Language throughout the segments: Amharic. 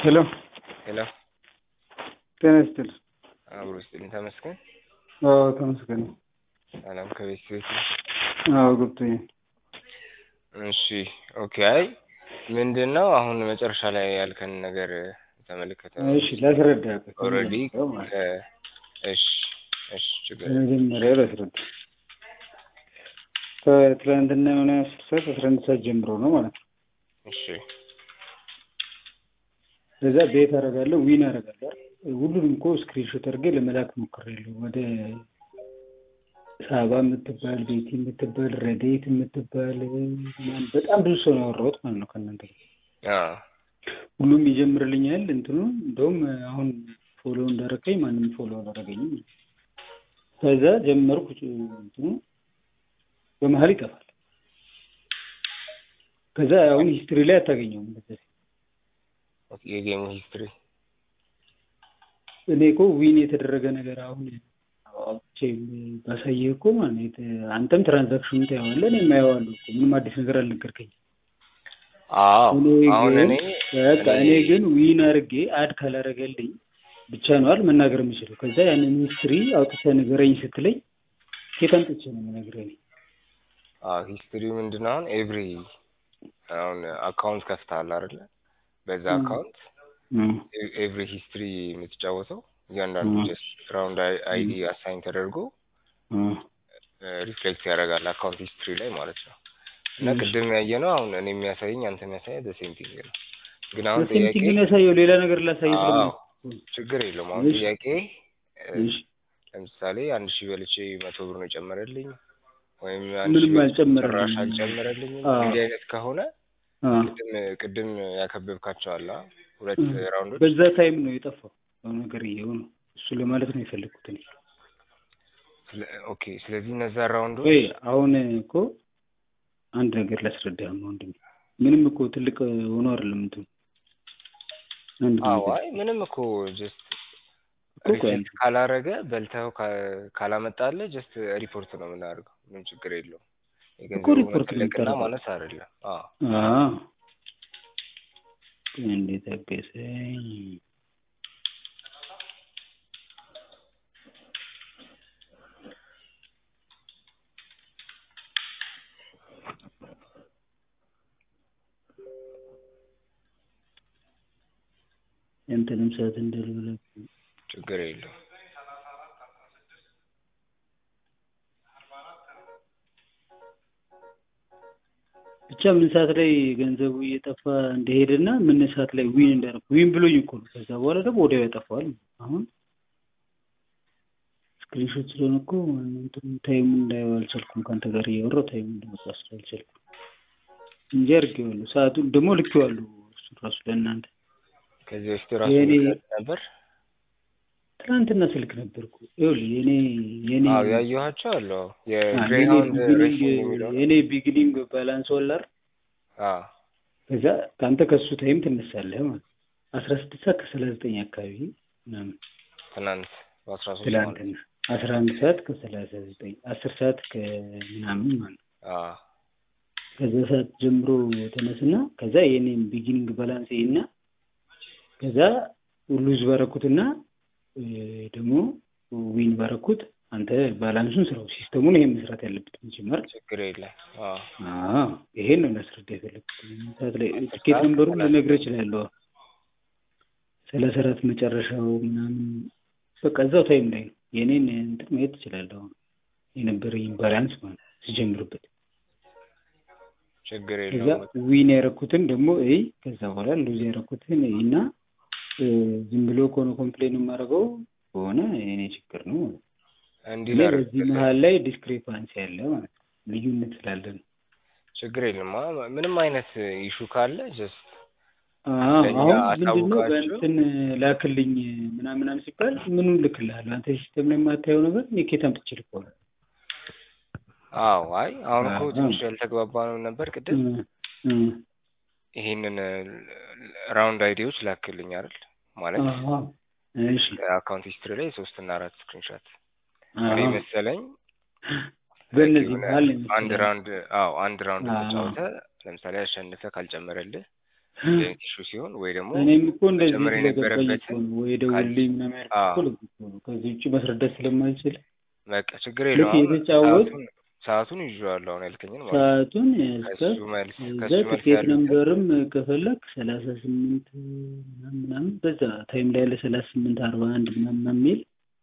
ሄሎ ሄሎ ጤና ይስጥልኝ። አብሮ ይስጥልኝ። ተመስገን። አዎ ተመስገን። ሰላም ከቤት ቤት ነው? አዎ ገብቶኛል። እሺ ኦኬ። አይ ምንድን ነው አሁን መጨረሻ ላይ ያልከን ነገር ተመለከተ ነው። እሺ ላስረዳ። ኦልሬዲ እሺ እሺ ችግር መጀመሪያ ላስረዳ። ከትላንትና የሆነ አስር ሰዓት አስራ አንድ ሰዓት ጀምሮ ነው ማለት ነው። እሺ ከዛ ቤት አደርጋለሁ ዊን አደርጋለሁ። ሁሉንም እኮ ስክሪንሾት አድርጌ ለመላክ ሞክሬያለሁ። ወደ ሳባ የምትባል ቤቲ የምትባል ረዴት የምትባል ምናምን በጣም ብዙ ሰው ነው ያወራሁት ማለት ነው ከእናንተ ጋር። አዎ ሁሉም ይጀምርልኛል እንትኑ እንደውም አሁን ፎሎ እንዳረከኝ ማንም ፎሎ አላረገኝም። ከዛ ጀመርኩ እንትኑ በመሀል ይጠፋል። ከዛ አሁን ሂስትሪ ላይ አታገኘውም። እንደዚህ ኦኬ የጌሙ ሂስትሪ እኔ እኮ ዊን የተደረገ ነገር አሁን አውጥቼ ባሳየህ እኮ ማለት አንተም ትራንዛክሽኑን ታየዋለህ፣ እኔም አየዋለሁ እኮ ምንም አዲስ ነገር አልነገርከኝም። አዎ እኔ አሁን ግን እኔ በቃ እኔ ግን ዊን አድርጌ አድ ካላረገልኝ ብቻ ነው አይደል መናገር የምችለው። ከዛ ያንን ሂስትሪ አውጥተህ ንገረኝ ስትለኝ ከየት አምጥቼ ነው የምነግርህ እኔ? አዎ ሂስትሪው ምንድን ነው አሁን ኤቭሪ አሁን አካውንት ከፍተሃል አይደለ? በዛ ም። አካውንት እም፣ ኤቭሪ ሂስትሪ የምትጫወተው እያንዳንዱ ም። ጀስት ራውንድ አይዲ አሳይን ተደርጎ እም፣ ሪፍሌክት ያደርጋል አካውንት ሂስትሪ ላይ ማለት ነው። እና እሺ። ቅድም ያየ ነው አሁን እኔ የሚያሳየኝ አንተ የሚያሳየህ ዘሴም ቲንግ ነው። ግን አሁን በሴም ጥያቄ ቲንግ ነው ያሳየው ሌላ ነገር ላሳይ አዎ ስለማለት ችግር የለውም። አሁን እሺ። ጥያቄ እ፣ እሺ። ለምሳሌ አንድ ሺህ በልቼ መቶ ብር ነው የጨመረልኝ ወይም አንድ ሺህ ምንም በልቼ ጭራሽ አልጨመረልኝም። አልጨመረልኝም አዎ። እንዲህ አይነት ከሆነ አዎ። ቅድም ቅድም ያከበብካቸው አለ አ? ሁለት እም። ራውንዶች በዛ ታይም ነው የጠፋው ነገር እየው ነው እሱ ለማለት ነው የፈለግኩት እኔ። ስለ- ኦኬ ስለዚህ እነዛ ራውንዶች ወይ አሁን እኮ አንድ ነገር ላስረዳህ ወንድሜ። ምንም እኮ ትልቅ ሆኖ አይደለም እንትኑ አንድ አዎ ነገር አይ ምንም እኮ ጀስት እኮ ቆይ ሪፍሌክት አንዴ ካላረገ በልተው ካ- ካላመጣልህ ጀስት ሪፖርት ነው የምናደርገው። ምንም ችግር የለውም። እኮ የገንዘቡ ሪፖርት ነው መተለቅና የምታደርገው። ማነስ አይደለም። አዎ አዎ እንዴት አገሰኝ ያንተንም ሰዓት እንዳልበላ ችግር የለውም። ብቻ ምን ሰዓት ላይ ገንዘቡ እየጠፋ እንደሄደና ምን ሰዓት ላይ ዊን እንዳደረኩ ዊን ብሎኝ እኮ ነው። ከዛ በኋላ ደግሞ ወዲያው ያጠፋዋል። አሁን ስክሪንሾት ስለሆነ እኮ እንትን ታይሙን እንዳየው አልቻልኩም። ከአንተ ጋር እያወራሁ ታይሙን እንደመጣ ስላልቻልኩም እንጂ አድርጌዋለሁ። ሰዓቱን ደግሞ ልኬዋለሁ እሱ ራሱ ለእናንተ ከዚህ በፊት ራሱ የኔ ልከህ ነበር? ትናንትና ስልክ ነበርኩ። ይኸውልህ የኔ የኔ አዎ ያየኋቸው አሉ። አዎ አ የኔ የግሬሃውንድ ቢግኒንግ ሬሲንግ የሚለው ነው። የኔ ቢግኒንግ ባላንስ ወላር አዎ ከዛ ከአንተ ከሱ ታይም ትነሳለህ ማለት ነው። አስራ ስድስት ሰዓት ከሰላሳ ዘጠኝ አካባቢ ምናምን ትናንት በአስራ ሶስት ማለት ትላንትና አስራ አንድ ሰዓት ከሰላሳ ዘጠኝ አስር ሰዓት ከምናምን ማለት ነው። አዎ ከዛ ሰዓት ጀምሮ ተነስና ከዛ የኔም ቢጊኒንግ ባላንስ እና ከዛ ሉዝ ባረኩትና እ፣ ደግሞ ዊን ባረኩት። አንተ ባላንሱን ስራው ሲስተሙን ይሄን መስራት ያለበት መጀመር ችግር የለም። አዎ አዎ ይሄን ነው ላስረዳ የፈለግኩት። ሰዓት ላይ አስር ትኬት ሰዓት ነንበሩን ከሰላሳ ልነግርህ ዘጠኝ እችላለሁ። ሰላሳ አራት መጨረሻው ምናምን በቃ እዛው ታይም ላይ ነው የኔን እንትን ማየት ትችላለህ። አሁን የነበረኝ ባላንስ ማለት ነው ሲጀምርበት ችግር ከዛ የለውም። ዊን ያደረኩትን ደግሞ እይ ከዛ በኋላ ሉዝ ያደረኩትን እይ እና እ፣ ዝም ብሎ ከሆነ ኮምፕሌን የማደርገው ከሆነ የኔ ችግር ነው ማለት ነው። እንዲህ እኔ ላድርግ በዚህ መሀል ላይ ዲስክሪፓንሲ አለ ማለት ነው፣ ልዩነት ስላለ ነው። ችግር የለም። አ- ምንም አይነት ኢሹ ካለ ጀስት አዎ ለእኛ አሁን ምንድን ነው አሳውቃችሁ በእንትን ላክልኝ ምናምን ምናምን ሲባል ምኑን ልክልሃለሁ? አንተ ሲስተም ላይ የማታየው ነገር እኔ ከየት አምጥቼ ልከዋለሁ? አዎ አይ አሁን እኮ አዎ ትንሽ ያልተግባባ ነው ነበር ቅድም እ፣ እ፣ ይሄንን ራውንድ አይዲዎች ላክልኝ አይደል ማለት አዎ እሺ አካውንት ሂስትሪ ላይ ሶስት እና አራት ስክሪንሾት አዎ እኔ መሰለኝ በእነዚህ የሆነ መሀል ነው አንድ የመሰለኝ። ራውንድ አዎ አንድ ራውንድ አዎ ተጫውተ ለምሳሌ አሸንፈ ካልጨመረልህ እንደዚህ አይነት ኢሹ ሲሆን ወይ ደግሞ እኔም እኮ እንደዚህ መጨመር ስለገባኝ እኮ የነበረበትን ነው ወይ ደውልልኝ ምናምን ያልኩት እኮ አዎ። ለዚህ እኮ ነው። ከዚህ ውጭ ማስረዳት ስለማልችል በቃ ችግር ልክ የለውም። አሁን የተጫወት ሰዓቱን ሰዓቱን ይዤዋለሁ አሁን ያልከኝን ማለት ነው። ሰዓቱን ያዝከ ከሱ መልስ እዛ ከሱ መልስ ትኬት ያሉትን ነምበርም ከፈለግ ሰላሳ ስምንት ምናምን ምናምን በዛ ታይም ላይ ያለ ሰላሳ ስምንት አርባ አንድ ምናምን የሚል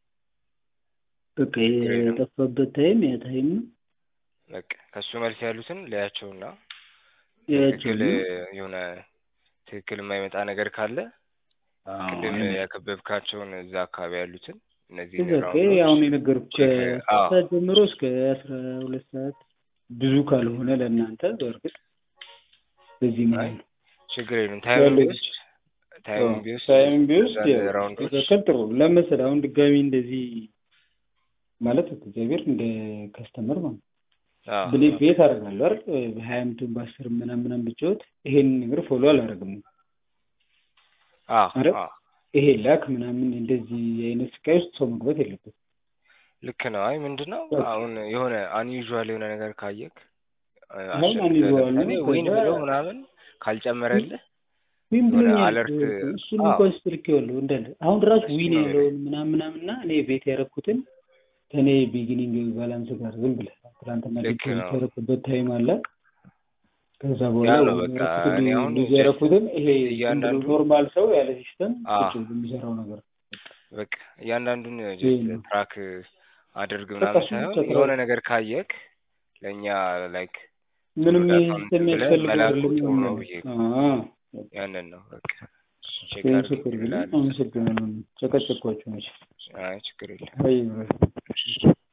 በቃ ችግር የለውም። የጠፋበት ታይም ያ ታይም ነው በቃ ከሱ መልስ ያሉትን ለያቸውና ያቸው ትክክል የሆነ ትክክል የማይመጣ ነገር ካለ ቅድም ያከበብካቸውን እዛ አካባቢ ያሉትን እነዚህ በቃ አሁን የነገርኩህ ከሰዓት ጀምሮ እስከ አስራ ሁለት ሰዓት ብዙ ካልሆነ ለእናንተ በእርግጥ በዚህ ማለት ነው ችግር የለም። ታይም ቢወስድ ታይም ቢወስድ ታይም ቢወስድ አንዳንድ ራውንዶች ትክክል ጥሩ ለመሰለህ አሁን ድጋሚ እንደዚህ ማለት እግዚአብሔር እንደ ከስተመር ማለት ነው አዎ፣ ብሌ ቤት አደርጋለሁ አይደል በሀያ አመቱን በአስር ምናምን ምናምን ብጫወት ይሄን ነገር ፎሎ አላደርግም አዎ፣ አረ? አዎ፣ ይሄ ላክ ምናምን እንደዚህ አይነት ስቃይ ውስጥ ሰው መግባት የለበትም ልክ ነው። አይ ምንድን ነው በቃ። አሁን የሆነ አንዩዥዋል የሆነ ነገር ካየክ አሁን unusual ነው። ወይን ከዛ- ብሎ ምናምን ካልጨመረልህ ዊን የሆነ ብሎኛል alert- እሱን አዎ። እንኳን ስትልኬዋለሁ እንዳለ አሁን ራሱ እሱ ዊን ነው ያለውን ምናምን ምናምን እና እኔ ቤት ያደረኩትን ከእኔ ቢጊኒንግ ባላንስ ጋር ዝም ብለህ ትናንትና ልክ ዲፖዚት ነው። ያደረኩበት ታይም አለ ከዛ ያ በኋላ ነው በቃ ያደረኩትን እኔ አሁን ልጅ ያደረኩትን ይሄ ዝም ብሎ እያንዳንዱ- ኖርማል ሰው ያለ ሲስተም አዎ። ቁጭ ብሎ የሚሰራው ነገር በቃ እያንዳንዱን ይሄ ጀስት ነው። ትራክ አድርግ በቃ ምናምን እሱን ሳይሆን ብቻ የሆነ ትራክ- ነገር ካየክ ለእኛ ላይክ ምንም ቶሎ ይሄ ዳታውን ሲስተም ብለህ የሚያስፈልገው መላኩ አይደለም ጥሩ ነው ይሆናል። ብዬ አዎ ያንን ነው በቃ ቼክ ይሄን አድርግ ችግር ግን ይላል። አመሰግናለሁ። ጨቀጨኳቸው መቼም አይ ችግር የለም። አይ